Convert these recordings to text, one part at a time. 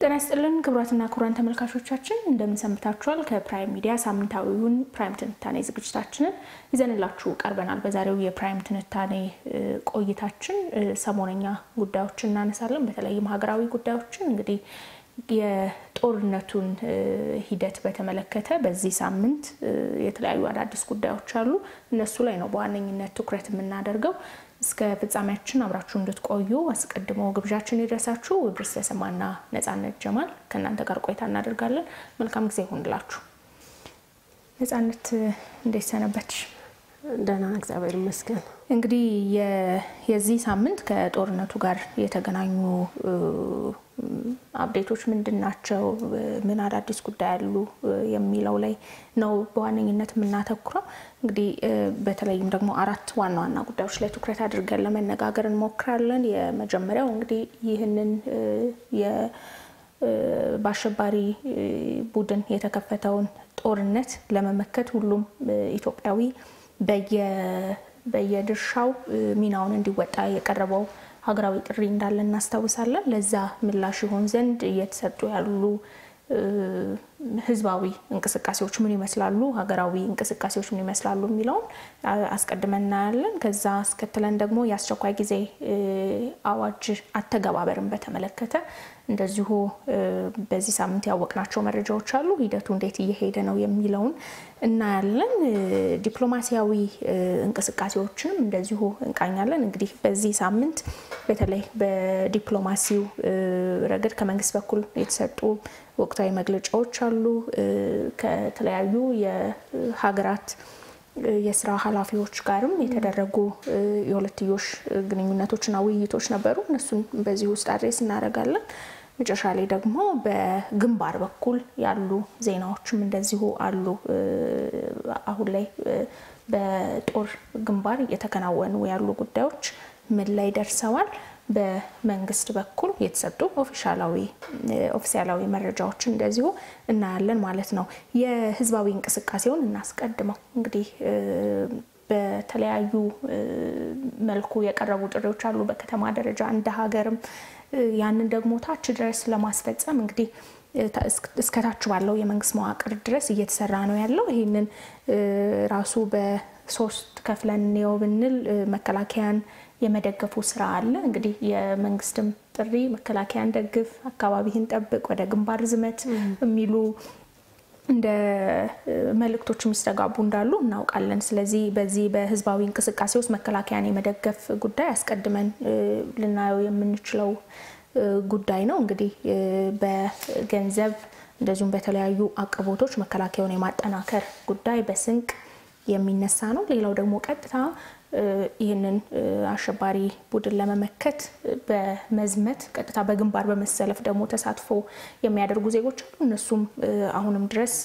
ጤና ይስጥልን ክቡራትና ክቡራን ተመልካቾቻችን እንደምን ሰንብታችኋል? ከፕራይም ሚዲያ ሳምንታዊውን ፕራይም ትንታኔ ዝግጅታችንን ይዘንላችሁ ቀርበናል። በዛሬው የፕራይም ትንታኔ ቆይታችን ሰሞነኛ ጉዳዮችን እናነሳለን። በተለይም ሀገራዊ ጉዳዮችን እንግዲህ የጦርነቱን ሂደት በተመለከተ በዚህ ሳምንት የተለያዩ አዳዲስ ጉዳዮች አሉ። እነሱ ላይ ነው በዋነኝነት ትኩረት የምናደርገው። እስከ ፍጻሜያችን አብራችሁ እንድትቆዩ አስቀድሞ ግብዣችን ይድረሳችሁ። ብርስ ተሰማና ነጻነት ጀማል ከእናንተ ጋር ቆይታ እናደርጋለን። መልካም ጊዜ ይሁንላችሁ። ነጻነት እንዴት ሰነበትሽ? ደህና እግዚአብሔር ይመስገን። እንግዲህ የዚህ ሳምንት ከጦርነቱ ጋር የተገናኙ አብዴቶች ምንድን ናቸው? ምን አዳዲስ ጉዳይ አሉ? የሚለው ላይ ነው በዋነኝነት የምናተኩረው። እንግዲህ በተለይም ደግሞ አራት ዋና ዋና ጉዳዮች ላይ ትኩረት አድርገን ለመነጋገር እንሞክራለን። የመጀመሪያው እንግዲህ ይህንን በአሸባሪ ቡድን የተከፈተውን ጦርነት ለመመከት ሁሉም ኢትዮጵያዊ በየድርሻው ሚናውን እንዲወጣ የቀረበው ሀገራዊ ጥሪ እንዳለ እናስታውሳለን። ለዛ ምላሽ ይሆን ዘንድ እየተሰጡ ያሉ ህዝባዊ እንቅስቃሴዎች ምን ይመስላሉ፣ ሀገራዊ እንቅስቃሴዎች ምን ይመስላሉ የሚለውን አስቀድመን እናያለን። ከዛ አስከትለን ደግሞ የአስቸኳይ ጊዜ አዋጅ አተገባበርን በተመለከተ እንደዚሁ በዚህ ሳምንት ያወቅናቸው መረጃዎች አሉ። ሂደቱ እንዴት እየሄደ ነው የሚለውን እናያለን። ዲፕሎማሲያዊ እንቅስቃሴዎችንም እንደዚሁ እንቃኛለን። እንግዲህ በዚህ ሳምንት በተለይ በዲፕሎማሲው ረገድ ከመንግስት በኩል የተሰጡ ወቅታዊ መግለጫዎች አሉ። ከተለያዩ የሀገራት የስራ ኃላፊዎች ጋርም የተደረጉ የሁለትዮሽ ግንኙነቶችና ውይይቶች ነበሩ። እነሱን በዚህ ውስጥ አድሬስ እናደርጋለን። መጨረሻ ላይ ደግሞ በግንባር በኩል ያሉ ዜናዎችም እንደዚሁ አሉ። አሁን ላይ በጦር ግንባር እየተከናወኑ ያሉ ጉዳዮች ምን ላይ ደርሰዋል? በመንግስት በኩል የተሰጡ ኦፊሻላዊ መረጃዎችን እንደዚሁ እናያለን ማለት ነው። የህዝባዊ እንቅስቃሴውን እናስቀድመው። እንግዲህ በተለያዩ መልኩ የቀረቡ ጥሪዎች አሉ፣ በከተማ ደረጃ እንደ ሀገርም ያንን ደግሞ ታች ድረስ ለማስፈጸም እንግዲህ እስከታች ባለው የመንግስት መዋቅር ድረስ እየተሰራ ነው ያለው። ይህንን ራሱ በሶስት ከፍለን እንየው ብንል መከላከያን የመደገፉ ስራ አለ። እንግዲህ የመንግስትም ጥሪ መከላከያን ደግፍ፣ አካባቢህን ጠብቅ፣ ወደ ግንባር ዝመት የሚሉ እንደ መልእክቶች የሚስተጋቡ እንዳሉ እናውቃለን። ስለዚህ በዚህ በህዝባዊ እንቅስቃሴ ውስጥ መከላከያን የመደገፍ ጉዳይ አስቀድመን ልናየው የምንችለው ጉዳይ ነው። እንግዲህ በገንዘብ እንደዚሁም በተለያዩ አቅርቦቶች መከላከያውን የማጠናከር ጉዳይ በስንቅ የሚነሳ ነው። ሌላው ደግሞ ቀጥታ ይህንን አሸባሪ ቡድን ለመመከት በመዝመት ቀጥታ በግንባር በመሰለፍ ደግሞ ተሳትፎ የሚያደርጉ ዜጎች አሉ። እነሱም አሁንም ድረስ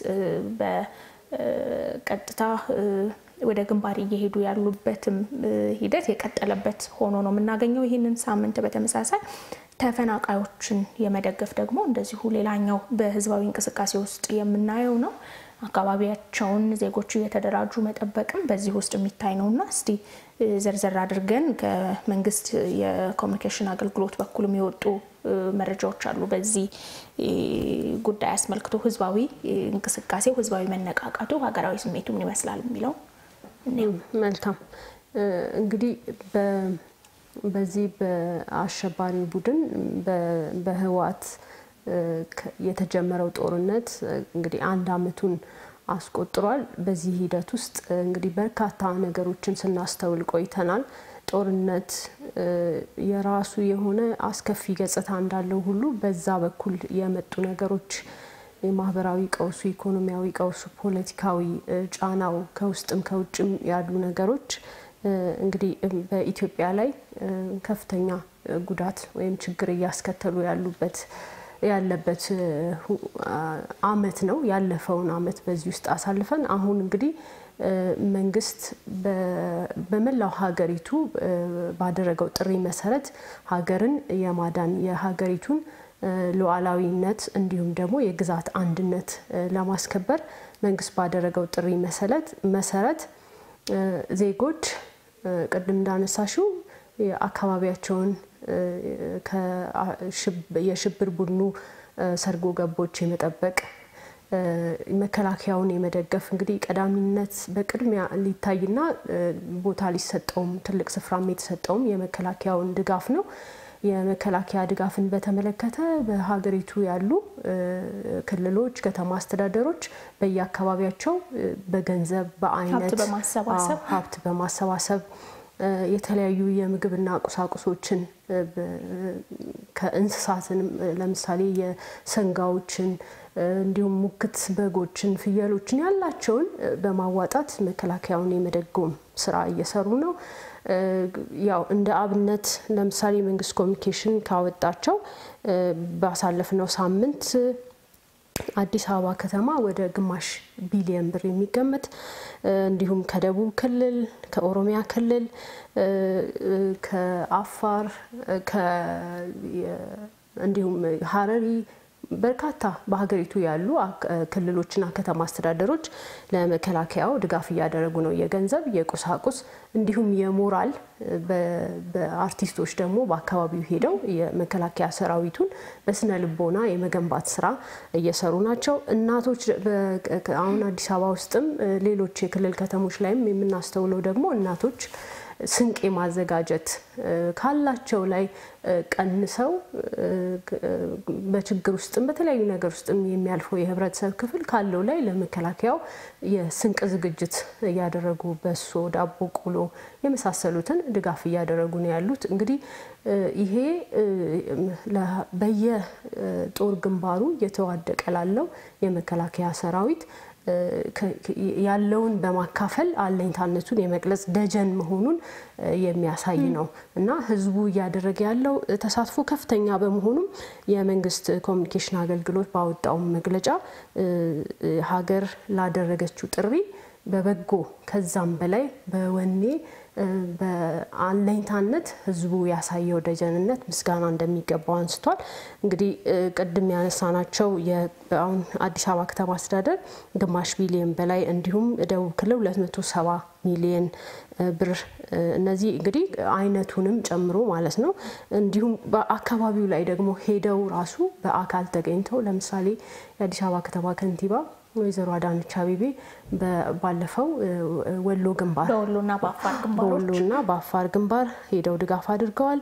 በቀጥታ ወደ ግንባር እየሄዱ ያሉበትም ሂደት የቀጠለበት ሆኖ ነው የምናገኘው። ይህንን ሳምንት በተመሳሳይ ተፈናቃዮችን የመደገፍ ደግሞ እንደዚሁ ሌላኛው በህዝባዊ እንቅስቃሴ ውስጥ የምናየው ነው። አካባቢያቸውን ዜጎቹ እየተደራጁ መጠበቅም በዚህ ውስጥ የሚታይ ነው እና እስቲ ዘርዘር አድርገን ከመንግስት የኮሚኒኬሽን አገልግሎት በኩል የሚወጡ መረጃዎች አሉ። በዚህ ጉዳይ አስመልክቶ ህዝባዊ እንቅስቃሴው፣ ህዝባዊ መነቃቃቱ፣ ሀገራዊ ስሜቱ ምን ይመስላል የሚለው መልካም እንግዲህ በዚህ በአሸባሪ ቡድን በህወሓት የተጀመረው ጦርነት እንግዲህ አንድ አመቱን አስቆጥሯል። በዚህ ሂደት ውስጥ እንግዲህ በርካታ ነገሮችን ስናስተውል ቆይተናል። ጦርነት የራሱ የሆነ አስከፊ ገጽታ እንዳለው ሁሉ በዛ በኩል የመጡ ነገሮች የማህበራዊ ቀውሱ፣ ኢኮኖሚያዊ ቀውሱ፣ ፖለቲካዊ ጫናው ከውስጥም ከውጭም ያሉ ነገሮች እንግዲህ በኢትዮጵያ ላይ ከፍተኛ ጉዳት ወይም ችግር እያስከተሉ ያሉበት ያለበት አመት ነው። ያለፈውን አመት በዚህ ውስጥ አሳልፈን አሁን እንግዲህ መንግስት በመላው ሀገሪቱ ባደረገው ጥሪ መሰረት ሀገርን የማዳን የሀገሪቱን ሉዓላዊነት እንዲሁም ደግሞ የግዛት አንድነት ለማስከበር መንግስት ባደረገው ጥሪ መሰረት ዜጎች ቅድም እንዳነሳሽው አካባቢያቸውን የሽብር ቡድኑ ሰርጎ ገቦች የመጠበቅ መከላከያውን የመደገፍ እንግዲህ ቀዳሚነት በቅድሚያ ሊታይና ቦታ ሊሰጠውም ትልቅ ስፍራም የተሰጠውም የመከላከያውን ድጋፍ ነው። የመከላከያ ድጋፍን በተመለከተ በሀገሪቱ ያሉ ክልሎች፣ ከተማ አስተዳደሮች በየአካባቢያቸው በገንዘብ በአይነት በማሰባሰብ ሀብት በማሰባሰብ የተለያዩ የምግብና ቁሳቁሶችን ከእንስሳትን ለምሳሌ የሰንጋዎችን እንዲሁም ሙክት በጎችን፣ ፍየሎችን ያላቸውን በማዋጣት መከላከያውን የመደጎም ስራ እየሰሩ ነው። ያው እንደ አብነት ለምሳሌ መንግስት ኮሚኒኬሽን ካወጣቸው ባሳለፍነው ሳምንት አዲስ አበባ ከተማ ወደ ግማሽ ቢሊየን ብር የሚገመት እንዲሁም ከደቡብ ክልል፣ ከኦሮሚያ ክልል፣ ከአፋር እንዲሁም ሀረሪ በርካታ በሀገሪቱ ያሉ ክልሎችና ከተማ አስተዳደሮች ለመከላከያው ድጋፍ እያደረጉ ነው። የገንዘብ፣ የቁሳቁስ እንዲሁም የሞራል በአርቲስቶች ደግሞ በአካባቢው ሄደው የመከላከያ ሰራዊቱን በስነ ልቦና የመገንባት ስራ እየሰሩ ናቸው። እናቶች አሁን አዲስ አበባ ውስጥም ሌሎች የክልል ከተሞች ላይም የምናስተውለው ደግሞ እናቶች ስንቅ የማዘጋጀት ካላቸው ላይ ቀንሰው በችግር ውስጥም በተለያዩ ነገር ውስጥም የሚያልፈው የህብረተሰብ ክፍል ካለው ላይ ለመከላከያው የስንቅ ዝግጅት እያደረጉ በሶ፣ ዳቦ፣ ቆሎ የመሳሰሉትን ድጋፍ እያደረጉ ነው ያሉት። እንግዲህ ይሄ በየጦር ግንባሩ እየተዋደቀ ላለው የመከላከያ ሰራዊት ያለውን በማካፈል አለኝታነቱን የመግለጽ ደጀን መሆኑን የሚያሳይ ነው እና ህዝቡ እያደረገ ያለው ተሳትፎ ከፍተኛ በመሆኑም የመንግስት ኮሚኒኬሽን አገልግሎት ባወጣው መግለጫ ሀገር ላደረገችው ጥሪ በበጎ ከዛም በላይ በወኔ በአለኝታነት ህዝቡ ያሳየው ደጀንነት ምስጋና እንደሚገባው አንስቷል። እንግዲህ ቅድም ያነሳናቸው አሁን አዲስ አበባ ከተማ አስተዳደር ግማሽ ቢሊየን በላይ እንዲሁም ደቡብ ክልል 270 ሚሊየን ብር እነዚህ እንግዲህ አይነቱንም ጨምሮ ማለት ነው። እንዲሁም በአካባቢው ላይ ደግሞ ሄደው ራሱ በአካል ተገኝተው ለምሳሌ የአዲስ አበባ ከተማ ከንቲባ ወይዘሮ አዳነች አቤቤ ባለፈው ወሎ ግንባር በወሎና በአፋር ግንባሮች በወሎና በአፋር ግንባር ሄደው ድጋፍ አድርገዋል።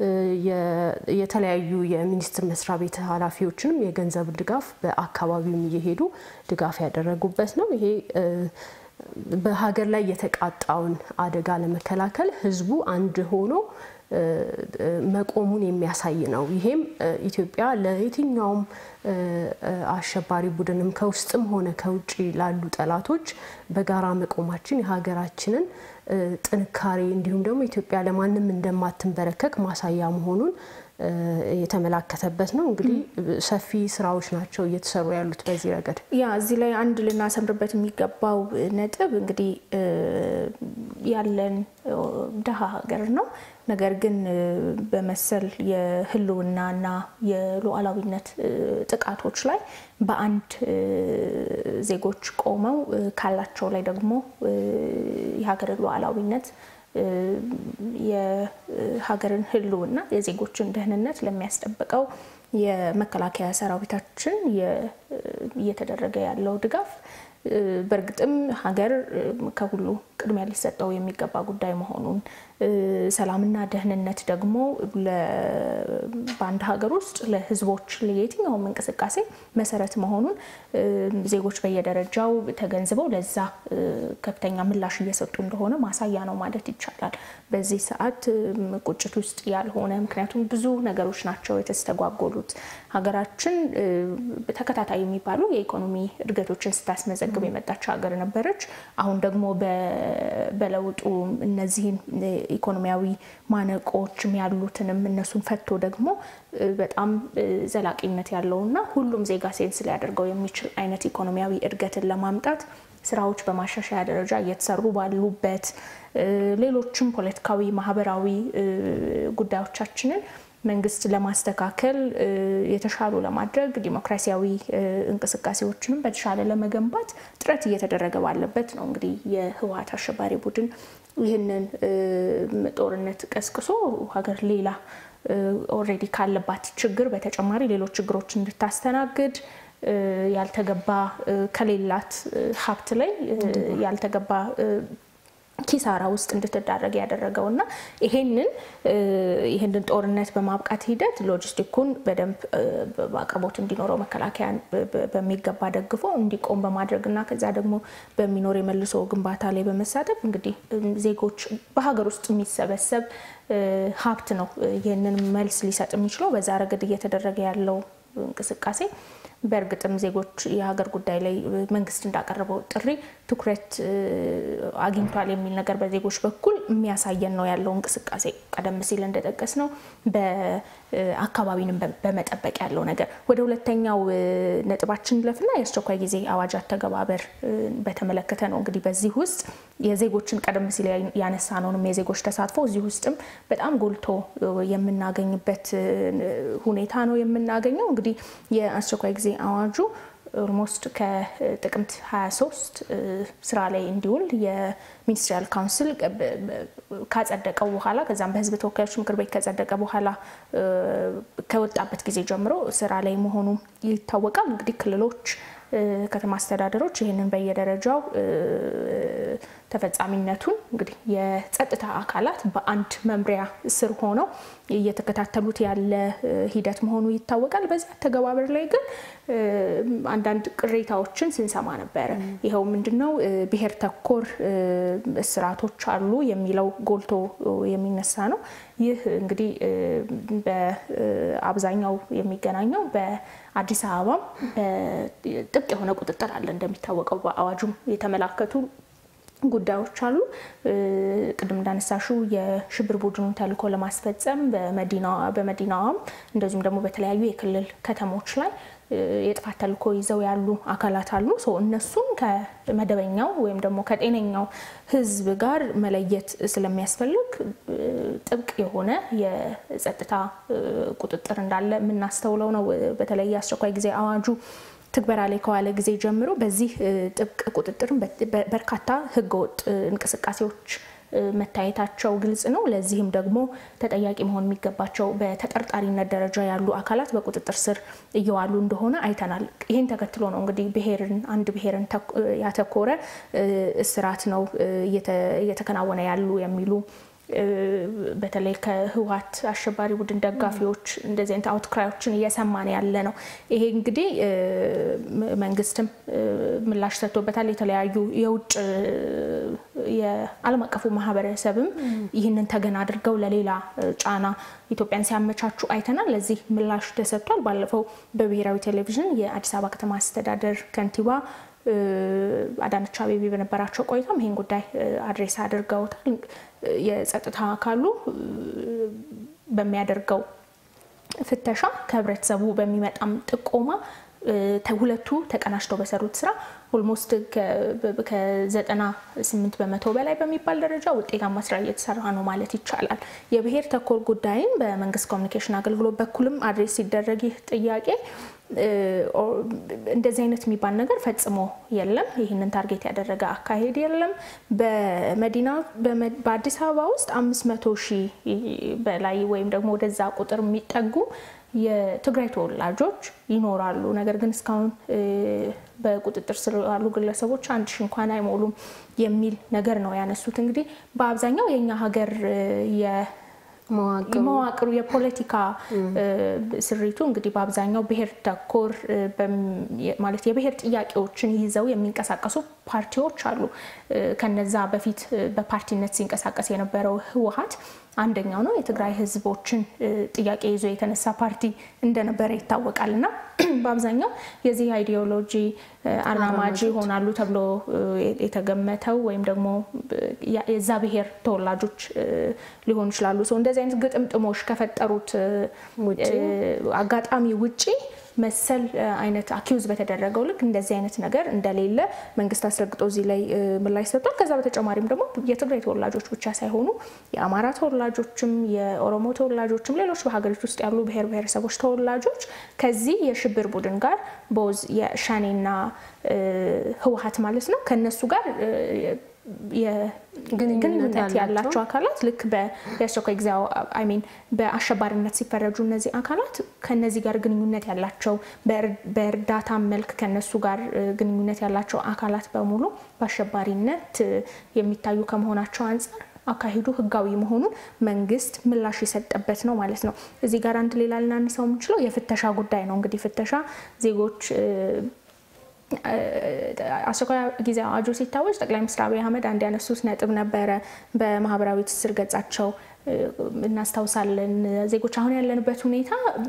የተለያዩ የሚኒስቴር መስሪያ ቤት ኃላፊዎችንም የገንዘብ ድጋፍ በአካባቢውም እየሄዱ ድጋፍ ያደረጉበት ነው። ይሄ በሀገር ላይ የተቃጣውን አደጋ ለመከላከል ህዝቡ አንድ ሆኖ መቆሙን የሚያሳይ ነው። ይሄም ኢትዮጵያ ለየትኛውም አሸባሪ ቡድንም ከውስጥም ሆነ ከውጭ ላሉ ጠላቶች በጋራ መቆማችን የሀገራችንን ጥንካሬ እንዲሁም ደግሞ ኢትዮጵያ ለማንም እንደማትንበረከክ ማሳያ መሆኑን የተመላከተበት ነው። እንግዲህ ሰፊ ስራዎች ናቸው እየተሰሩ ያሉት በዚህ ረገድ። ያ እዚህ ላይ አንድ ልናሰምርበት የሚገባው ነጥብ እንግዲህ ያለን ድሀ ሀገር ነው። ነገር ግን በመሰል የህልውናና የሉዓላዊነት ጥቃቶች ላይ በአንድ ዜጎች ቆመው ካላቸው ላይ ደግሞ የሀገርን ሉዓላዊነት የሀገርን ህልውና የዜጎችን ደህንነት ለሚያስጠብቀው የመከላከያ ሰራዊታችን እየተደረገ ያለው ድጋፍ በእርግጥም ሀገር ከሁሉ ቅድሚያ ሊሰጠው የሚገባ ጉዳይ መሆኑን ሰላምና ደህንነት ደግሞ በአንድ ሀገር ውስጥ ለህዝቦች የትኛውም እንቅስቃሴ መሰረት መሆኑን ዜጎች በየደረጃው ተገንዝበው ለዛ ከፍተኛ ምላሽ እየሰጡ እንደሆነ ማሳያ ነው ማለት ይቻላል። በዚህ ሰዓት ቁጭት ውስጥ ያልሆነ ምክንያቱም ብዙ ነገሮች ናቸው የተስተጓጎሉት። ሀገራችን ተከታታይ የሚባሉ የኢኮኖሚ እድገቶችን ስታስመዘግብ የመጣች ሀገር ነበረች። አሁን ደግሞ በለውጡ እነዚህን ኢኮኖሚያዊ ማነቆችም ያሉትንም እነሱን ፈቶ ደግሞ በጣም ዘላቂነት ያለውና ሁሉም ዜጋ ሴንስ ሊያደርገው የሚችል አይነት ኢኮኖሚያዊ እድገትን ለማምጣት ስራዎች በማሻሻያ ደረጃ እየተሰሩ ባሉበት ሌሎችም ፖለቲካዊ፣ ማህበራዊ ጉዳዮቻችንን መንግስት ለማስተካከል የተሻሉ ለማድረግ ዲሞክራሲያዊ እንቅስቃሴዎችንም በተሻለ ለመገንባት ጥረት እየተደረገ ባለበት ነው እንግዲህ የህወሓት አሸባሪ ቡድን ይህንን ጦርነት ቀስቅሶ ሀገር ሌላ ኦልሬዲ ካለባት ችግር በተጨማሪ ሌሎች ችግሮች እንድታስተናግድ ያልተገባ ከሌላት ሀብት ላይ ያልተገባ ኪሳራ ውስጥ እንድትዳረግ ያደረገው እና ይሄንን ይህንን ጦርነት በማብቃት ሂደት ሎጂስቲኩን በደንብ በአቅርቦት እንዲኖረው መከላከያን በሚገባ ደግፎ እንዲቆም በማድረግ እና ከዛ ደግሞ በሚኖር የመልሶ ግንባታ ላይ በመሳተፍ እንግዲህ ዜጎች በሀገር ውስጥ የሚሰበሰብ ሀብት ነው ይህንን መልስ ሊሰጥ የሚችለው። በዛ ረገድ እየተደረገ ያለው እንቅስቃሴ በእርግጥም ዜጎች የሀገር ጉዳይ ላይ መንግስት እንዳቀረበው ጥሪ ትኩረት አግኝቷል የሚል ነገር በዜጎች በኩል የሚያሳየን ነው ያለው እንቅስቃሴ። ቀደም ሲል እንደጠቀስ ነው በአካባቢንም በመጠበቅ ያለው ነገር። ወደ ሁለተኛው ነጥባችን ለፍና የአስቸኳይ ጊዜ አዋጅ አተገባበር በተመለከተ ነው። እንግዲህ በዚህ ውስጥ የዜጎችን ቀደም ሲል ያነሳነውንም የዜጎች ተሳትፎ እዚህ ውስጥም በጣም ጎልቶ የምናገኝበት ሁኔታ ነው የምናገኘው። እንግዲህ የአስቸኳይ ጊዜ አዋጁ ኦልሞስት ከጥቅምት 23 ስራ ላይ እንዲውል የሚኒስትሪያል ካውንስል ካጸደቀው በኋላ ከዛም በሕዝብ ተወካዮች ምክር ቤት ከጸደቀ በኋላ ከወጣበት ጊዜ ጀምሮ ስራ ላይ መሆኑ ይታወቃል። እንግዲህ ክልሎች፣ ከተማ አስተዳደሮች ይህንን በየደረጃው ተፈጻሚነቱን እንግዲህ የጸጥታ አካላት በአንድ መምሪያ ስር ሆነው እየተከታተሉት ያለ ሂደት መሆኑ ይታወቃል። በዚህ አተገባበር ላይ ግን አንዳንድ ቅሬታዎችን ስንሰማ ነበረ። ይኸው ምንድነው ብሔር ተኮር እስራቶች አሉ የሚለው ጎልቶ የሚነሳ ነው። ይህ እንግዲህ በአብዛኛው የሚገናኘው በአዲስ አበባም ጥብቅ የሆነ ቁጥጥር አለ። እንደሚታወቀው በአዋጁም የተመላከቱ ጉዳዮች አሉ። ቅድም እንዳነሳሹ የሽብር ቡድኑን ተልዕኮ ለማስፈጸም በመዲናዋም እንደዚሁም ደግሞ በተለያዩ የክልል ከተሞች ላይ የጥፋት ተልዕኮ ይዘው ያሉ አካላት አሉ። እነሱን ከመደበኛው ወይም ደግሞ ከጤነኛው ሕዝብ ጋር መለየት ስለሚያስፈልግ ጥብቅ የሆነ የጸጥታ ቁጥጥር እንዳለ የምናስተውለው ነው። በተለይ የአስቸኳይ ጊዜ አዋጁ ትግበራ ላይ ከዋለ ጊዜ ጀምሮ በዚህ ጥብቅ ቁጥጥርም በርካታ ህገወጥ እንቅስቃሴዎች መታየታቸው ግልጽ ነው። ለዚህም ደግሞ ተጠያቂ መሆን የሚገባቸው በተጠርጣሪነት ደረጃ ያሉ አካላት በቁጥጥር ስር እየዋሉ እንደሆነ አይተናል። ይህን ተከትሎ ነው እንግዲህ ብሔርን አንድ ብሔርን ያተኮረ እስራት ነው እየተከናወነ ያሉ የሚሉ በተለይ ከህወሓት አሸባሪ ቡድን ደጋፊዎች እንደዚህ አይነት አውትክራዮችን እየሰማን ያለ ነው። ይሄ እንግዲህ መንግስትም ምላሽ ሰጥቶበታል። የተለያዩ የውጭ የዓለም አቀፉ ማህበረሰብም ይህንን ተገን አድርገው ለሌላ ጫና ኢትዮጵያን ሲያመቻቹ አይተናል። ለዚህ ምላሽ ተሰጥቷል። ባለፈው በብሔራዊ ቴሌቪዥን የአዲስ አበባ ከተማ አስተዳደር ከንቲባ አዳነች አቤቤ በነበራቸው ቆይታም ይህን ጉዳይ አድሬስ አድርገውታል። የጸጥታ አካሉ በሚያደርገው ፍተሻ ከህብረተሰቡ በሚመጣም ጥቆማ ሁለቱ ተቀናጅተው በሰሩት ስራ ኦልሞስት ከዘጠና ስምንት በመቶ በላይ በሚባል ደረጃ ውጤታማ ስራ እየተሰራ ነው ማለት ይቻላል። የብሔር ተኮር ጉዳይን በመንግስት ኮሚኒኬሽን አገልግሎት በኩልም አድሬስ ሲደረግ ይህ ጥያቄ እንደዚህ አይነት የሚባል ነገር ፈጽሞ የለም። ይህንን ታርጌት ያደረገ አካሄድ የለም። በመዲና በአዲስ አበባ ውስጥ አምስት መቶ ሺህ በላይ ወይም ደግሞ ወደዛ ቁጥር የሚጠጉ የትግራይ ተወላጆች ይኖራሉ። ነገር ግን እስካሁን በቁጥጥር ስር ያሉ ግለሰቦች አንድ ሺ እንኳን አይሞሉም የሚል ነገር ነው ያነሱት። እንግዲህ በአብዛኛው የእኛ ሀገር መዋቅሩ የፖለቲካ ስሪቱ እንግዲህ በአብዛኛው ብሔር ተኮር ማለት የብሔር ጥያቄዎችን ይዘው የሚንቀሳቀሱ ፓርቲዎች አሉ። ከነዛ በፊት በፓርቲነት ሲንቀሳቀስ የነበረው ህወሓት አንደኛው ነው። የትግራይ ህዝቦችን ጥያቄ ይዞ የተነሳ ፓርቲ እንደነበረ ይታወቃል። እና በአብዛኛው የዚህ አይዲዮሎጂ አራማጅ ይሆናሉ ተብሎ የተገመተው ወይም ደግሞ የዛ ብሔር ተወላጆች ሊሆኑ ይችላሉ። ሰው እንደዚህ አይነት ግጥምጥሞች ከፈጠሩት አጋጣሚ ውጪ መሰል አይነት አኪውዝ በተደረገው ልክ እንደዚህ አይነት ነገር እንደሌለ መንግስት አስረግጦ እዚህ ላይ ምላሽ ሰጥቷል። ከዛ በተጨማሪም ደግሞ የትግራይ ተወላጆች ብቻ ሳይሆኑ የአማራ ተወላጆችም፣ የኦሮሞ ተወላጆችም ሌሎች በሀገሪቱ ውስጥ ያሉ ብሔር ብሔረሰቦች ተወላጆች ከዚህ የሽብር ቡድን ጋር ቦዝ የሸኔና ህወሓት ማለት ነው ከነሱ ጋር ግንኙነት ያላቸው አካላት ልክ የአስቸኳይ ጊዜ አይ ሚን በአሸባሪነት ሲፈረጁ እነዚህ አካላት ከነዚህ ጋር ግንኙነት ያላቸው በእርዳታ መልክ ከነሱ ጋር ግንኙነት ያላቸው አካላት በሙሉ በአሸባሪነት የሚታዩ ከመሆናቸው አንጻር አካሄዱ ሕጋዊ መሆኑን መንግስት ምላሽ የሰጠበት ነው ማለት ነው። እዚህ ጋር አንድ ሌላ ልናነሳው የምንችለው የፍተሻ ጉዳይ ነው። እንግዲህ ፍተሻ ዜጎች አስቸኳይ ጊዜ አዋጁ ሲታወጅ ጠቅላይ ሚኒስትር አብይ አህመድ አንድ ያነሱት ነጥብ ነበረ። በማህበራዊ ትስስር ገጻቸው እናስታውሳለን። ዜጎች አሁን ያለንበት ሁኔታ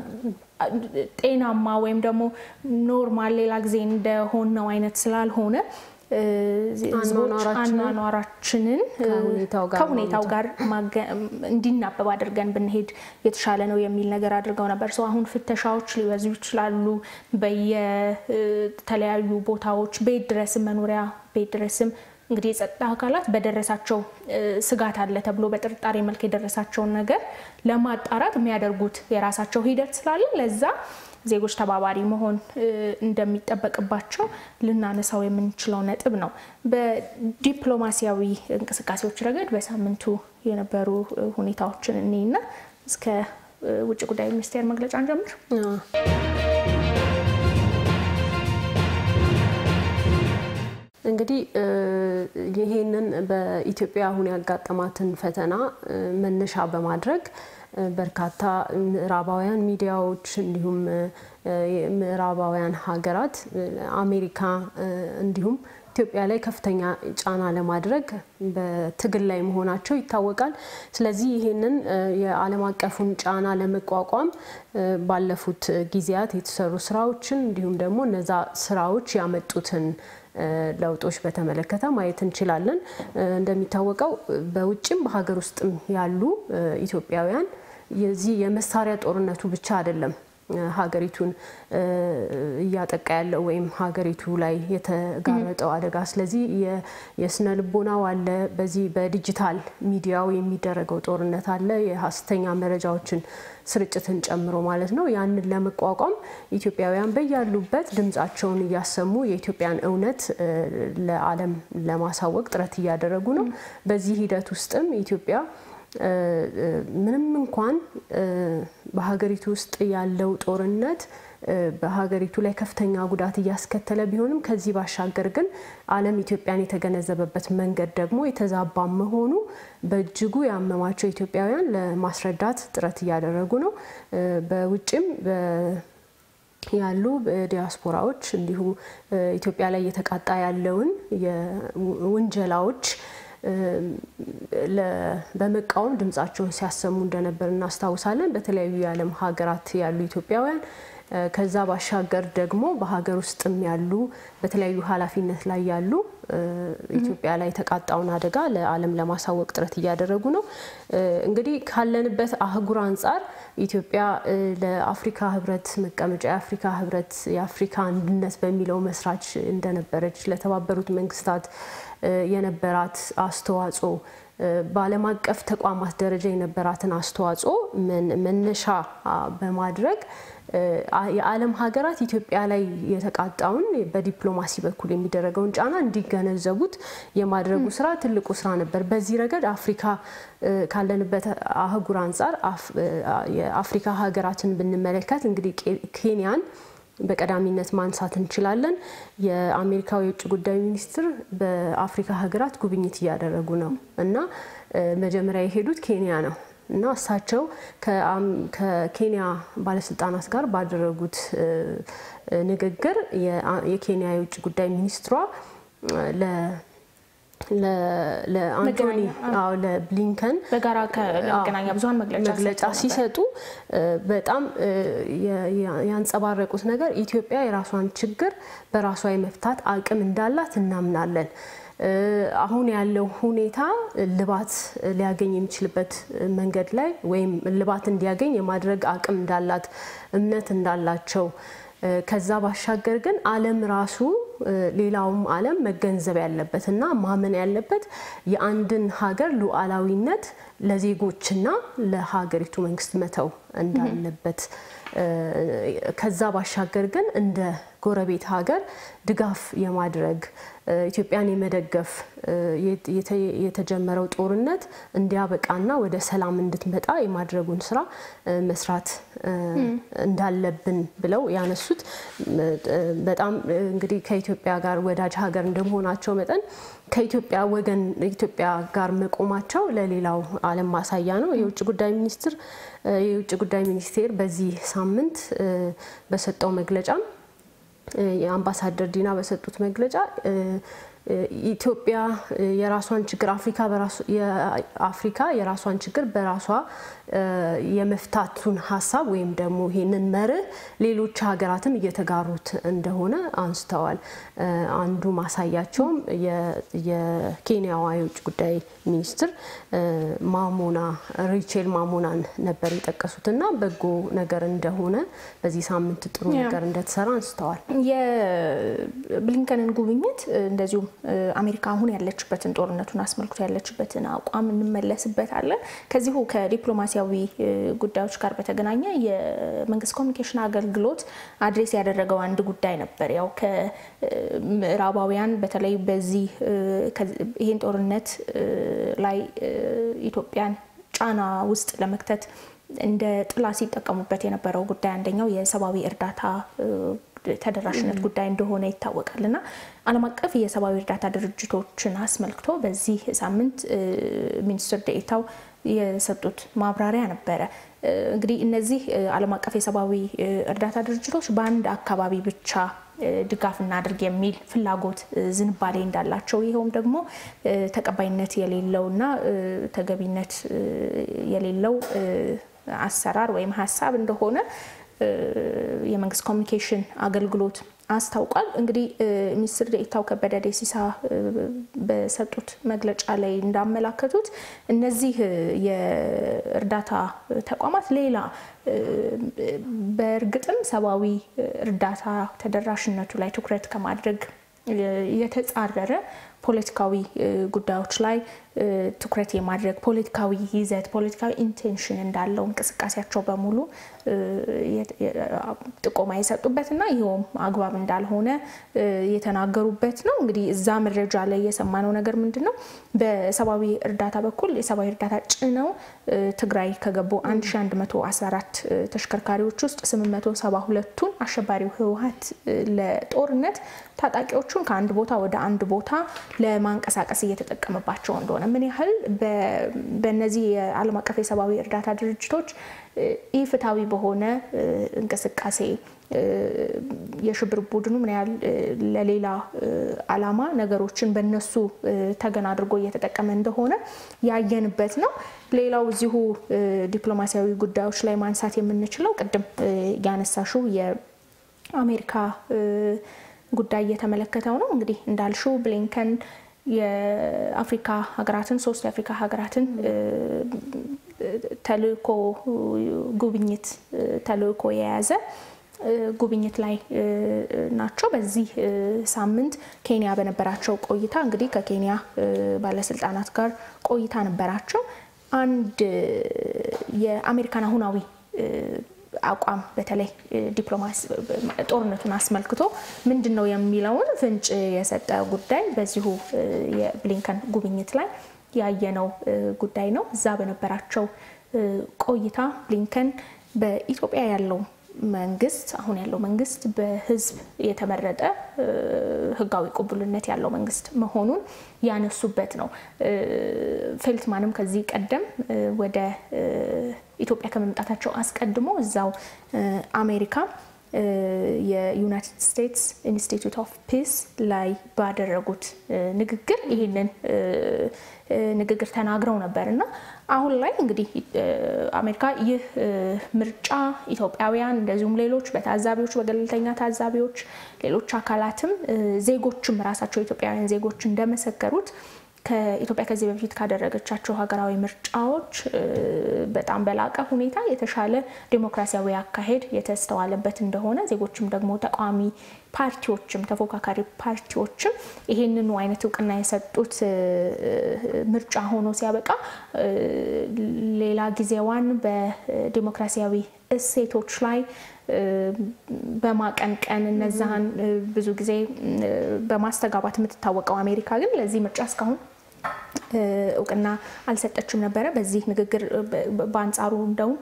ጤናማ ወይም ደግሞ ኖርማል ሌላ ጊዜ እንደሆነው አይነት ስላልሆነ ህዝቦች አኗኗራችንን ከሁኔታው ጋር እንዲናበብ አድርገን ብንሄድ የተሻለ ነው የሚል ነገር አድርገው ነበር። ሰው አሁን ፍተሻዎች ሊበዙ ይችላሉ። በየተለያዩ ቦታዎች ቤት ድረስም መኖሪያ ቤት ድረስም እንግዲህ የጸጥታ አካላት በደረሳቸው ስጋት አለ ተብሎ በጥርጣሬ መልክ የደረሳቸውን ነገር ለማጣራት የሚያደርጉት የራሳቸው ሂደት ስላለ ለዛ ዜጎች ተባባሪ መሆን እንደሚጠበቅባቸው ልናነሳው የምንችለው ነጥብ ነው። በዲፕሎማሲያዊ እንቅስቃሴዎች ረገድ በሳምንቱ የነበሩ ሁኔታዎችን እኔና እስከ ውጭ ጉዳይ ሚኒስቴር መግለጫ እንጀምር። እንግዲህ ይሄንን በኢትዮጵያ አሁን ያጋጠማትን ፈተና መነሻ በማድረግ በርካታ ምዕራባውያን ሚዲያዎች እንዲሁም ምዕራባውያን ሀገራት አሜሪካ እንዲሁም ኢትዮጵያ ላይ ከፍተኛ ጫና ለማድረግ በትግል ላይ መሆናቸው ይታወቃል። ስለዚህ ይህንን የዓለም አቀፉን ጫና ለመቋቋም ባለፉት ጊዜያት የተሰሩ ስራዎችን እንዲሁም ደግሞ እነዛ ስራዎች ያመጡትን ለውጦች በተመለከተ ማየት እንችላለን። እንደሚታወቀው በውጭም በሀገር ውስጥም ያሉ ኢትዮጵያውያን የዚህ የመሳሪያ ጦርነቱ ብቻ አይደለም ሀገሪቱን እያጠቃ ያለው ወይም ሀገሪቱ ላይ የተጋረጠው አደጋ። ስለዚህ የስነ ልቦናው አለ፣ በዚህ በዲጂታል ሚዲያው የሚደረገው ጦርነት አለ፣ የሀሰተኛ መረጃዎችን ስርጭትን ጨምሮ ማለት ነው። ያንን ለመቋቋም ኢትዮጵያውያን በያሉበት ድምጻቸውን እያሰሙ የኢትዮጵያን እውነት ለዓለም ለማሳወቅ ጥረት እያደረጉ ነው። በዚህ ሂደት ውስጥም ኢትዮጵያ ምንም እንኳን በሀገሪቱ ውስጥ ያለው ጦርነት በሀገሪቱ ላይ ከፍተኛ ጉዳት እያስከተለ ቢሆንም ከዚህ ባሻገር ግን ዓለም ኢትዮጵያን የተገነዘበበት መንገድ ደግሞ የተዛባ መሆኑ በእጅጉ ያመማቸው ኢትዮጵያውያን ለማስረዳት ጥረት እያደረጉ ነው። በውጭም ያሉ ዲያስፖራዎች እንዲሁ ኢትዮጵያ ላይ እየተቃጣ ያለውን የውንጀላዎች በመቃወም ድምጻቸውን ሲያሰሙ እንደነበር እናስታውሳለን። በተለያዩ የዓለም ሀገራት ያሉ ኢትዮጵያውያን ከዛ ባሻገር ደግሞ በሀገር ውስጥም ያሉ በተለያዩ ኃላፊነት ላይ ያሉ ኢትዮጵያ ላይ የተቃጣውን አደጋ ለዓለም ለማሳወቅ ጥረት እያደረጉ ነው። እንግዲህ ካለንበት አህጉር አንጻር ኢትዮጵያ ለአፍሪካ ሕብረት መቀመጫ የአፍሪካ ሕብረት የአፍሪካ አንድነት በሚለው መስራች እንደነበረች ለተባበሩት መንግስታት የነበራት አስተዋጽኦ በዓለም አቀፍ ተቋማት ደረጃ የነበራትን አስተዋጽኦ መነሻ በማድረግ የዓለም ሀገራት ኢትዮጵያ ላይ የተቃጣውን በዲፕሎማሲ በኩል የሚደረገውን ጫና እንዲገነዘቡት የማድረጉ ስራ ትልቁ ስራ ነበር። በዚህ ረገድ አፍሪካ ካለንበት አህጉር አንጻር የአፍሪካ ሀገራትን ብንመለከት እንግዲህ ኬንያን በቀዳሚነት ማንሳት እንችላለን። የአሜሪካው የውጭ ጉዳይ ሚኒስትር በአፍሪካ ሀገራት ጉብኝት እያደረጉ ነው እና መጀመሪያ የሄዱት ኬንያ ነው እና እሳቸው ከኬንያ ባለስልጣናት ጋር ባደረጉት ንግግር የኬንያ የውጭ ጉዳይ ሚኒስትሯ ለአንቶኒ ለብሊንከን በጋራ ከመገናኛ ብዙኃን መግለጫ ሲሰጡ በጣም ያንጸባረቁት ነገር ኢትዮጵያ የራሷን ችግር በራሷ የመፍታት አቅም እንዳላት እናምናለን። አሁን ያለው ሁኔታ ልባት ሊያገኝ የሚችልበት መንገድ ላይ ወይም ልባት እንዲያገኝ የማድረግ አቅም እንዳላት እምነት እንዳላቸው ከዛ ባሻገር ግን ዓለም ራሱ ሌላውም ዓለም መገንዘብ ያለበት እና ማመን ያለበት የአንድን ሀገር ሉዓላዊነት ለዜጎችና ለሀገሪቱ መንግስት መተው እንዳለበት ከዛ ባሻገር ግን እንደ ጎረቤት ሀገር ድጋፍ የማድረግ ኢትዮጵያን የመደገፍ የተጀመረው ጦርነት እንዲያበቃና ወደ ሰላም እንድትመጣ የማድረጉን ስራ መስራት እንዳለብን ብለው ያነሱት በጣም እንግዲህ ከኢትዮጵያ ጋር ወዳጅ ሀገር እንደመሆናቸው መጠን ከኢትዮጵያ ወገን ኢትዮጵያ ጋር መቆማቸው ለሌላው ዓለም ማሳያ ነው። የውጭ ጉዳይ ሚኒስትር የውጭ ጉዳይ ሚኒስቴር በዚህ ሳምንት በሰጠው መግለጫም የአምባሳደር ዲና በሰጡት መግለጫ ኢትዮጵያ የራሷን ችግር አፍሪካ አፍሪካ የራሷን ችግር በራሷ የመፍታቱን ሀሳብ ወይም ደግሞ ይህንን መርህ ሌሎች ሀገራትም እየተጋሩት እንደሆነ አንስተዋል። አንዱ ማሳያቸውም የኬንያዋ የውጭ ጉዳይ ሚኒስትር ማሞና ሪቼል ማሞናን ነበር የጠቀሱት እና በጎ ነገር እንደሆነ በዚህ ሳምንት ጥሩ ነገር እንደተሰራ አንስተዋል። የብሊንከንን ጉብኝት እንደዚሁም አሜሪካ አሁን ያለችበትን ጦርነቱን አስመልክቶ ያለችበትን አቋም እንመለስበታለን። ከዚሁ ከዲፕሎማሲያዊ ጉዳዮች ጋር በተገናኘ የመንግስት ኮሚኒኬሽን አገልግሎት አድሬስ ያደረገው አንድ ጉዳይ ነበር። ያው ከምዕራባውያን በተለይ በዚህ ይህን ጦርነት ላይ ኢትዮጵያን ጫና ውስጥ ለመክተት እንደ ጥላ ሲጠቀሙበት የነበረው ጉዳይ አንደኛው የሰብአዊ እርዳታ ተደራሽነት ጉዳይ እንደሆነ ይታወቃል እና ዓለም አቀፍ የሰብአዊ እርዳታ ድርጅቶችን አስመልክቶ በዚህ ሳምንት ሚኒስትር ዴኤታው የሰጡት ማብራሪያ ነበረ። እንግዲህ እነዚህ ዓለም አቀፍ የሰብአዊ እርዳታ ድርጅቶች በአንድ አካባቢ ብቻ ድጋፍ እናድርግ የሚል ፍላጎት ዝንባሌ እንዳላቸው ይኸውም ደግሞ ተቀባይነት የሌለውና ተገቢነት የሌለው አሰራር ወይም ሀሳብ እንደሆነ የመንግስት ኮሚኒኬሽን አገልግሎት አስታውቋል። እንግዲህ ሚኒስትር ዴኤታው ከበደ ደሲሳ በሰጡት መግለጫ ላይ እንዳመላከቱት እነዚህ የእርዳታ ተቋማት ሌላ በእርግጥም ሰብአዊ እርዳታ ተደራሽነቱ ላይ ትኩረት ከማድረግ የተጻረረ ፖለቲካዊ ጉዳዮች ላይ ትኩረት የማድረግ ፖለቲካዊ ይዘት፣ ፖለቲካዊ ኢንቴንሽን እንዳለው እንቅስቃሴያቸው በሙሉ ጥቆማ የሰጡበት እና ይኸውም አግባብ እንዳልሆነ የተናገሩበት ነው። እንግዲህ እዛ መረጃ ላይ የሰማነው ነገር ምንድን ነው? በሰብአዊ እርዳታ በኩል የሰብአዊ እርዳታ ጭነው ትግራይ ከገቡ 1114 ተሽከርካሪዎች ውስጥ 872ቱን አሸባሪው ህወሀት ለጦርነት ታጣቂዎቹን ከአንድ ቦታ ወደ አንድ ቦታ ለማንቀሳቀስ እየተጠቀመባቸው እንደሆነ ምን ያህል በእነዚህ የዓለም አቀፍ የሰብአዊ እርዳታ ድርጅቶች ኢፍትሐዊ በሆነ እንቅስቃሴ የሽብር ቡድኑ ምን ያህል ለሌላ ዓላማ ነገሮችን በነሱ ተገን አድርጎ እየተጠቀመ እንደሆነ ያየንበት ነው። ሌላው እዚሁ ዲፕሎማሲያዊ ጉዳዮች ላይ ማንሳት የምንችለው ቅድም ያነሳሽው የአሜሪካ ጉዳይ እየተመለከተው ነው። እንግዲህ እንዳልሽው ብሊንከን የአፍሪካ ሀገራትን ሶስት የአፍሪካ ሀገራትን ተልእኮ ጉብኝት ተልእኮ የያዘ ጉብኝት ላይ ናቸው። በዚህ ሳምንት ኬንያ በነበራቸው ቆይታ እንግዲህ ከኬንያ ባለስልጣናት ጋር ቆይታ ነበራቸው። አንድ የአሜሪካን አሁናዊ አቋም በተለይ ዲፕሎማሲ ጦርነቱን አስመልክቶ ምንድን ነው የሚለውን ፍንጭ የሰጠ ጉዳይ በዚሁ የብሊንከን ጉብኝት ላይ ያየነው ጉዳይ ነው። እዛ በነበራቸው ቆይታ ብሊንከን በኢትዮጵያ ያለው መንግስት አሁን ያለው መንግስት በህዝብ የተመረጠ ህጋዊ ቅቡልነት ያለው መንግስት መሆኑን ያነሱበት ነው። ፌልትማንም ከዚህ ቀደም ወደ ኢትዮጵያ ከመምጣታቸው አስቀድሞ እዛው አሜሪካ የዩናይትድ ስቴትስ ኢንስቲትዩት ኦፍ ፒስ ላይ ባደረጉት ንግግር ይህንን ንግግር ተናግረው ነበር እና አሁን ላይ እንግዲህ አሜሪካ ይህ ምርጫ ኢትዮጵያውያን እንደዚሁም ሌሎች በታዛቢዎች በገለልተኛ ታዛቢዎች ሌሎች አካላትም ዜጎችም ራሳቸው ኢትዮጵያውያን ዜጎች እንደመሰከሩት ከኢትዮጵያ ከዚህ በፊት ካደረገቻቸው ሀገራዊ ምርጫዎች በጣም በላቀ ሁኔታ የተሻለ ዴሞክራሲያዊ አካሄድ የተስተዋለበት እንደሆነ ዜጎችም ደግሞ ተቃዋሚ ፓርቲዎችም ተፎካካሪ ፓርቲዎችም ይሄንኑ አይነት እውቅና የሰጡት ምርጫ ሆኖ ሲያበቃ ሌላ ጊዜዋን በዲሞክራሲያዊ እሴቶች ላይ በማቀንቀን እነዛን ብዙ ጊዜ በማስተጋባት የምትታወቀው አሜሪካ ግን ለዚህ ምርጫ እስካሁን እውቅና አልሰጠችም ነበረ። በዚህ ንግግር በአንጻሩ እንደውም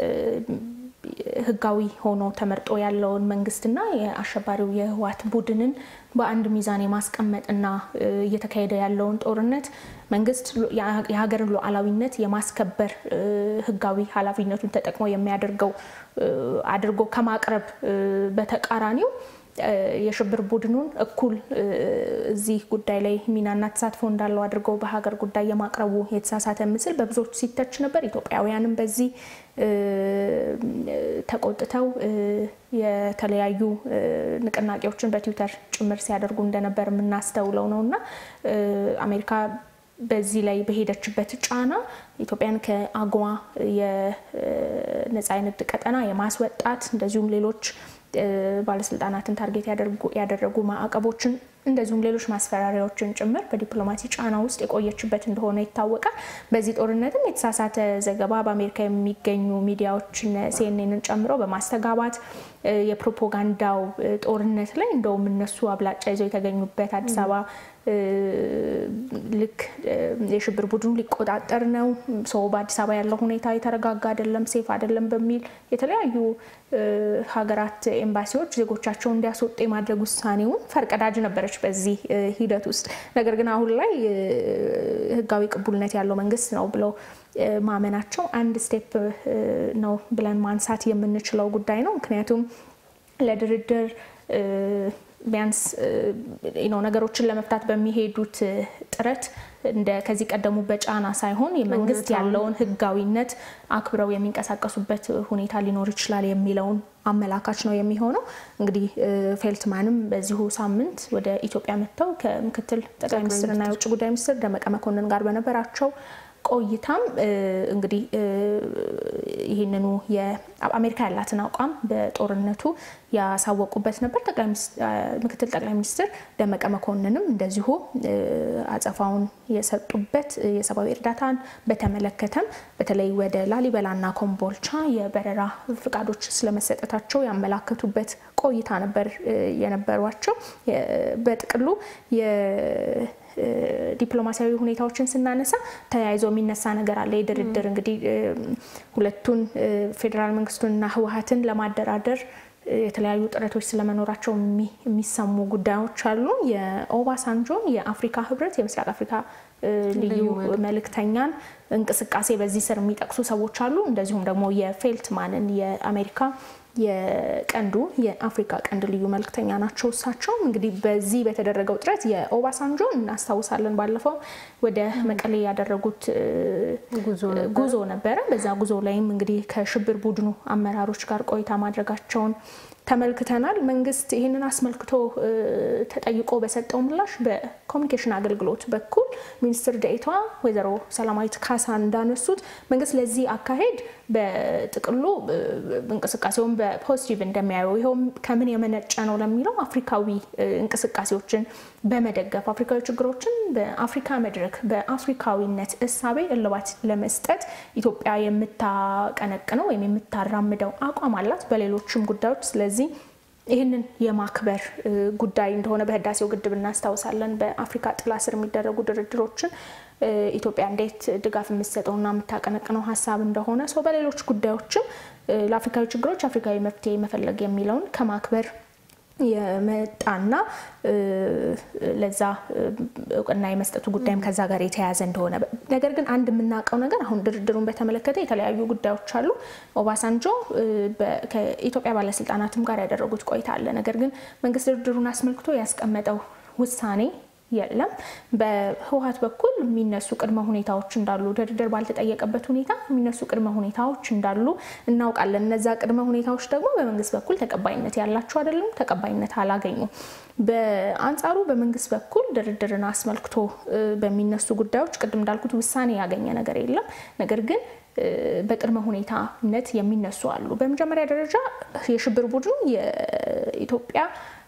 ህጋዊ ሆኖ ተመርጦ ያለውን መንግስትና የአሸባሪው የህወሓት ቡድንን በአንድ ሚዛን የማስቀመጥና እየተካሄደ ያለውን ጦርነት መንግስት የሀገርን ሉዓላዊነት የማስከበር ህጋዊ ኃላፊነቱን ተጠቅሞ የሚያደርገው አድርጎ ከማቅረብ በተቃራኒው የሽብር ቡድኑን እኩል እዚህ ጉዳይ ላይ ሚናና ተሳትፎ እንዳለው አድርገው በሀገር ጉዳይ የማቅረቡ የተሳሳተ ምስል በብዙዎች ሲተች ነበር። ኢትዮጵያውያንም በዚህ ተቆጥተው የተለያዩ ንቅናቄዎችን በትዊተር ጭምር ሲያደርጉ እንደነበር የምናስተውለው ነው እና አሜሪካ በዚህ ላይ በሄደችበት ጫና ኢትዮጵያን ከአጎዋ የነፃ የንግድ ቀጠና የማስወጣት እንደዚሁም ሌሎች ባለስልጣናትን ታርጌት ያደረጉ ማዕቀቦችን እንደዚሁም ሌሎች ማስፈራሪያዎችን ጭምር በዲፕሎማሲ ጫና ውስጥ የቆየችበት እንደሆነ ይታወቃል። በዚህ ጦርነትም የተሳሳተ ዘገባ በአሜሪካ የሚገኙ ሚዲያዎችን ሲኤንኤንን ጨምሮ በማስተጋባት የፕሮፓጋንዳው ጦርነት ላይ እንደውም እነሱ አብላጫ ይዘው የተገኙበት አዲስ አበባ ልክ የሽብር ቡድኑ ሊቆጣጠር ነው፣ ሰው በአዲስ አበባ ያለው ሁኔታ የተረጋጋ አይደለም፣ ሴፍ አይደለም በሚል የተለያዩ ሀገራት ኤምባሲዎች ዜጎቻቸው እንዲያስወጡ የማድረግ ውሳኔውን ፈርቀዳጅ ነበረች በዚህ ሂደት ውስጥ። ነገር ግን አሁን ላይ ህጋዊ ቅቡልነት ያለው መንግስት ነው ብለው ማመናቸው አንድ ስቴፕ ነው ብለን ማንሳት የምንችለው ጉዳይ ነው። ምክንያቱም ለድርድር ቢያንስ ነገሮችን ለመፍታት በሚሄዱት ጥረት እንደ ከዚህ ቀደሙ በጫና ሳይሆን የመንግስት ያለውን ህጋዊነት አክብረው የሚንቀሳቀሱበት ሁኔታ ሊኖር ይችላል የሚለውን አመላካች ነው የሚሆነው። እንግዲህ ፌልትማንም በዚሁ ሳምንት ወደ ኢትዮጵያ መጥተው ከምክትል ጠቅላይ ሚኒስትርና የውጭ ጉዳይ ሚኒስትር ደመቀ መኮንን ጋር በነበራቸው ቆይታም እንግዲህ ይህንኑ የአሜሪካ ያላትን አቋም በጦርነቱ ያሳወቁበት ነበር። ምክትል ጠቅላይ ሚኒስትር ደመቀ መኮንንም እንደዚሁ አጸፋውን የሰጡበት የሰብአዊ እርዳታን በተመለከተም በተለይ ወደ ላሊበላና ኮምቦልቻ የበረራ ፍቃዶች ስለመሰጠታቸው ያመላከቱበት ቆይታ ነበር የነበሯቸው። በጥቅሉ ዲፕሎማሲያዊ ሁኔታዎችን ስናነሳ ተያይዞ የሚነሳ ነገር አለ። የድርድር እንግዲህ ሁለቱን ፌዴራል መንግስቱንና ህወሓትን ለማደራደር የተለያዩ ጥረቶች ስለመኖራቸው የሚሰሙ ጉዳዮች አሉ። የኦባሳንጆን የአፍሪካ ህብረት የምስራቅ አፍሪካ ልዩ መልእክተኛን እንቅስቃሴ በዚህ ስር የሚጠቅሱ ሰዎች አሉ። እንደዚሁም ደግሞ የፌልትማንን የአሜሪካ የቀንዱ የአፍሪካ ቀንድ ልዩ መልክተኛ ናቸው። እሳቸው እንግዲህ በዚህ በተደረገው ጥረት የኦባሳንጆን እናስታውሳለን። ባለፈው ወደ መቀሌ ያደረጉት ጉዞ ነበረ። በዛ ጉዞ ላይም እንግዲህ ከሽብር ቡድኑ አመራሮች ጋር ቆይታ ማድረጋቸውን ተመልክተናል። መንግስት ይህንን አስመልክቶ ተጠይቆ በሰጠው ምላሽ በኮሚኒኬሽን አገልግሎት በኩል ሚኒስትር ደኤታዋ ወይዘሮ ሰላማዊት ካሳ እንዳነሱት መንግስት ለዚህ አካሄድ በጥቅሉ እንቅስቃሴውን በፖዚቲቭ እንደሚያየው ይኸውም ከምን የመነጨ ነው ለሚለው አፍሪካዊ እንቅስቃሴዎችን በመደገፍ አፍሪካዊ ችግሮችን በአፍሪካ መድረክ በአፍሪካዊነት እሳቤ እልባት ለመስጠት ኢትዮጵያ የምታቀነቅነው ወይም የምታራምደው አቋም አላት በሌሎችም ጉዳዮች። ስለዚህ ይህንን የማክበር ጉዳይ እንደሆነ በህዳሴው ግድብ እናስታውሳለን። በአፍሪካ ጥላ ስር የሚደረጉ ድርድሮችን ኢትዮጵያ እንዴት ድጋፍ የምትሰጠውና የምታቀነቅነው ሀሳብ እንደሆነ ሰው በሌሎች ጉዳዮችም ለአፍሪካዊ ችግሮች አፍሪካዊ መፍትሄ መፈለግ የሚለውን ከማክበር የመጣና ለዛ እውቅና የመስጠቱ ጉዳይም ከዛ ጋር የተያያዘ እንደሆነ ነገር ግን አንድ የምናውቀው ነገር አሁን ድርድሩን በተመለከተ የተለያዩ ጉዳዮች አሉ። ኦባሳንጆ ከኢትዮጵያ ባለስልጣናትም ጋር ያደረጉት ቆይታ አለ። ነገር ግን መንግስት ድርድሩን አስመልክቶ ያስቀመጠው ውሳኔ የለም። በህወሓት በኩል የሚነሱ ቅድመ ሁኔታዎች እንዳሉ ድርድር ባልተጠየቀበት ሁኔታ የሚነሱ ቅድመ ሁኔታዎች እንዳሉ እናውቃለን። እነዛ ቅድመ ሁኔታዎች ደግሞ በመንግስት በኩል ተቀባይነት ያላቸው አይደሉም፣ ተቀባይነት አላገኙም። በአንጻሩ በመንግስት በኩል ድርድርን አስመልክቶ በሚነሱ ጉዳዮች ቅድም እንዳልኩት ውሳኔ ያገኘ ነገር የለም። ነገር ግን በቅድመ ሁኔታነት የሚነሱ አሉ። በመጀመሪያ ደረጃ የሽብር ቡድኑ የኢትዮጵያ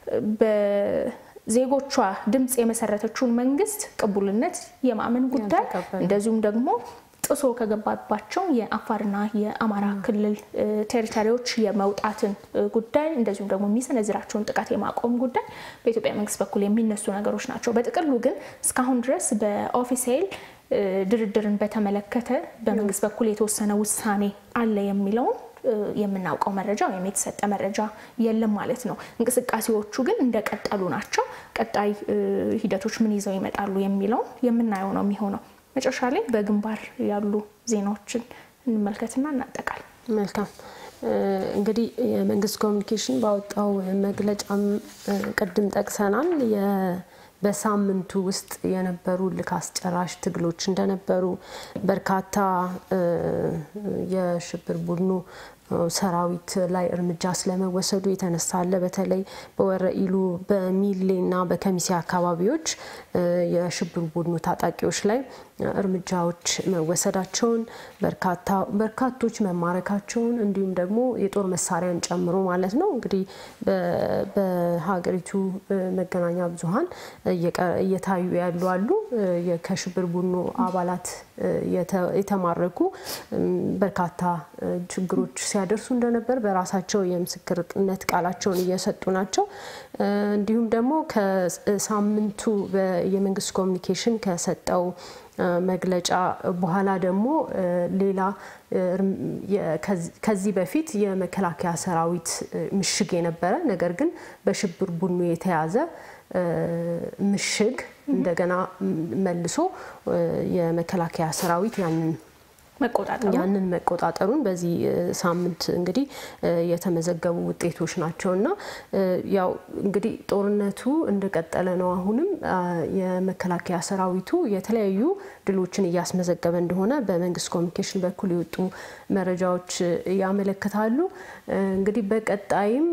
በዜጎቿ ድምፅ የመሰረተችውን መንግስት ቅቡልነት የማመን ጉዳይ እንደዚሁም ደግሞ ጥሶ ከገባባቸው የአፋርና የአማራ ክልል ቴሪቶሪዎች የመውጣትን ጉዳይ እንደዚሁም ደግሞ የሚሰነዝራቸውን ጥቃት የማቆም ጉዳይ በኢትዮጵያ መንግስት በኩል የሚነሱ ነገሮች ናቸው። በጥቅሉ ግን እስካሁን ድረስ በኦፊሴል ድርድርን በተመለከተ በመንግስት በኩል የተወሰነ ውሳኔ አለ የሚለውን የምናውቀው መረጃ ወይም የተሰጠ መረጃ የለም ማለት ነው። እንቅስቃሴዎቹ ግን እንደቀጠሉ ናቸው። ቀጣይ ሂደቶች ምን ይዘው ይመጣሉ የሚለውን የምናየው ነው የሚሆነው። መጨረሻ ላይ በግንባር ያሉ ዜናዎችን እንመልከትና እናጠቃል። መልካም እንግዲህ የመንግስት ኮሚኒኬሽን ባወጣው መግለጫም ቅድም ጠቅሰናል። በሳምንቱ ውስጥ የነበሩ ልክ አስጨራሽ ትግሎች እንደነበሩ በርካታ የሽብር ቡድኑ ሰራዊት ላይ እርምጃ ስለመወሰዱ የተነሳ አለ። በተለይ በወረኢሉ በሚሌና በከሚሴ አካባቢዎች የሽብር ቡድኑ ታጣቂዎች ላይ እርምጃዎች መወሰዳቸውን በርካቶች መማረካቸውን እንዲሁም ደግሞ የጦር መሳሪያን ጨምሮ ማለት ነው እንግዲህ በሀገሪቱ መገናኛ ብዙኃን እየታዩ ያሉ አሉ። ከሽብር ቡድኑ አባላት የተማረኩ በርካታ ችግሮች ሲያደርሱ እንደነበር በራሳቸው የምስክርነት ቃላቸውን እየሰጡ ናቸው። እንዲሁም ደግሞ ከሳምንቱ የመንግስት ኮሚኒኬሽን ከሰጠው መግለጫ በኋላ ደግሞ ሌላ ከዚህ በፊት የመከላከያ ሰራዊት ምሽግ የነበረ ነገር ግን በሽብር ቡድኑ የተያዘ ምሽግ እንደገና መልሶ የመከላከያ ሰራዊት ያንን ያንን መቆጣጠሩን በዚህ ሳምንት እንግዲህ የተመዘገቡ ውጤቶች ናቸው እና ያው እንግዲህ ጦርነቱ እንደቀጠለ ነው። አሁንም የመከላከያ ሰራዊቱ የተለያዩ ድሎችን እያስመዘገበ እንደሆነ በመንግስት ኮሚኒኬሽን በኩል የወጡ መረጃዎች ያመለክታሉ። እንግዲህ በቀጣይም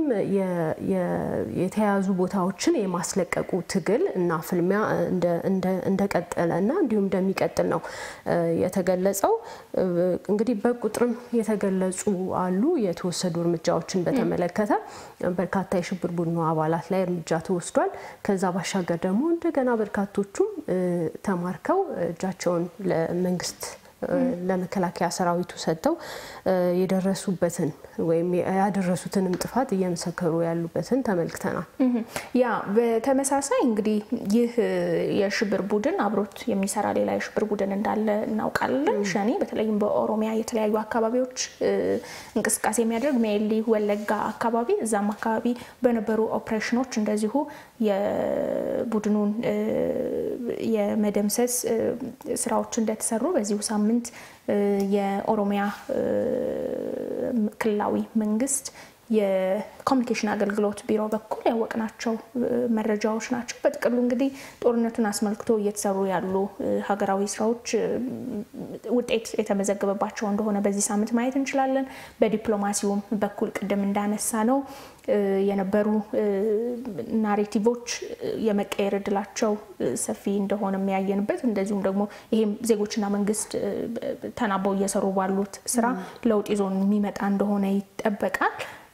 የተያዙ ቦታዎችን የማስለቀቁ ትግል እና ፍልሚያ እንደቀጠለ እና እንዲሁም እንደሚቀጥል ነው የተገለጸው። እንግዲህ በቁጥርም የተገለጹ አሉ። የተወሰዱ እርምጃዎችን በተመለከተ በርካታ የሽብር ቡድኑ አባላት ላይ እርምጃ ተወስዷል። ከዛ ባሻገር ደግሞ እንደገና በርካቶቹም ተማርከው እጃቸውን ለመንግስት ለመከላከያ ሰራዊቱ ሰጥተው የደረሱበትን ወይም ያደረሱትንም ጥፋት እየመሰከሩ ያሉበትን ተመልክተናል። ያ በተመሳሳይ እንግዲህ ይህ የሽብር ቡድን አብሮት የሚሰራ ሌላ የሽብር ቡድን እንዳለ እናውቃለን። ሸኔ በተለይም በኦሮሚያ የተለያዩ አካባቢዎች እንቅስቃሴ የሚያደርግ ሜሊ ወለጋ አካባቢ እዛም አካባቢ በነበሩ ኦፕሬሽኖች እንደዚሁ የቡድኑን የመደምሰስ ስራዎች እንደተሰሩ በዚሁ ሳምንት የኦሮሚያ ክልላዊ መንግስት የኮሚኒኬሽን አገልግሎት ቢሮ በኩል ያወቅናቸው መረጃዎች ናቸው። በጥቅሉ እንግዲህ ጦርነቱን አስመልክቶ እየተሰሩ ያሉ ሀገራዊ ስራዎች ውጤት የተመዘገበባቸው እንደሆነ በዚህ ሳምንት ማየት እንችላለን። በዲፕሎማሲውም በኩል ቅድም እንዳነሳ ነው የነበሩ ናሬቲቮች የመቀየር እድላቸው ሰፊ እንደሆነ የሚያየንበት እንደዚሁም ደግሞ ይሄም ዜጎችና መንግስት ተናበው እየሰሩ ባሉት ስራ ለውጥ ይዞ የሚመጣ እንደሆነ ይጠበቃል።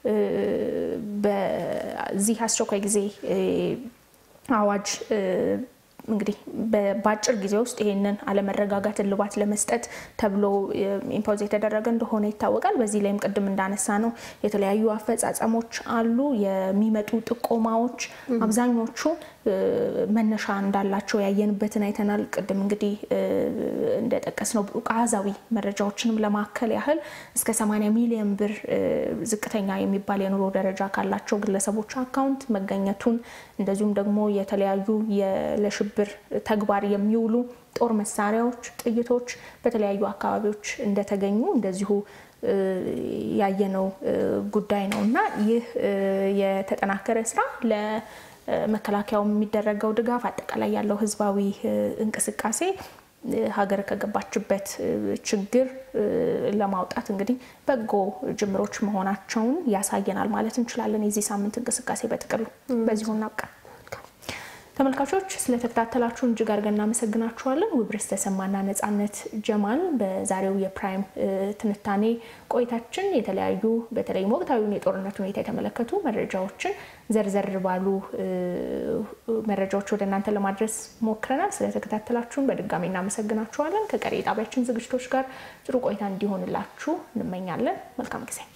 በዚህ አስቸኳይ ጊዜ አዋጅ እንግዲህ በአጭር ጊዜ ውስጥ ይህንን አለመረጋጋት እልባት ለመስጠት ተብሎ ኢምፖዝ የተደረገ እንደሆነ ይታወቃል። በዚህ ላይም ቅድም እንዳነሳ ነው የተለያዩ አፈጻጸሞች አሉ። የሚመጡ ጥቆማዎች አብዛኞቹ መነሻ እንዳላቸው ያየንበትን አይተናል። ቅድም እንግዲህ እንደጠቀስ ነው አሃዛዊ መረጃዎችንም ለማከል ያህል እስከ 80 ሚሊዮን ብር ዝቅተኛ የሚባል የኑሮ ደረጃ ካላቸው ግለሰቦች አካውንት መገኘቱን እንደዚሁም ደግሞ የተለያዩ ለሽብር ተግባር የሚውሉ ጦር መሳሪያዎች፣ ጥይቶች በተለያዩ አካባቢዎች እንደተገኙ እንደዚሁ ያየነው ጉዳይ ነው እና ይህ የተጠናከረ ስራ ለመከላከያው የሚደረገው ድጋፍ አጠቃላይ ያለው ህዝባዊ እንቅስቃሴ ሀገር ከገባችበት ችግር ለማውጣት እንግዲህ በጎ ጅምሮች መሆናቸውን ያሳየናል ማለት እንችላለን። የዚህ ሳምንት እንቅስቃሴ በጥቅሉ በዚሁ እናብቃ። ተመልካቾች ስለተከታተላችሁን እጅግ አድርገን እናመሰግናችኋለን። ውብርስ ተሰማና ነጻነት ጀማል በዛሬው የፕራይም ትንታኔ ቆይታችን የተለያዩ በተለይም ወቅታዊውን የጦርነት ሁኔታ የተመለከቱ መረጃዎችን ዘርዘር ባሉ መረጃዎች ወደ እናንተ ለማድረስ ሞክረናል። ስለተከታተላችሁን በድጋሚ እናመሰግናችኋለን። ከቀሪ የጣቢያችን ዝግጅቶች ጋር ጥሩ ቆይታ እንዲሆንላችሁ እንመኛለን። መልካም ጊዜ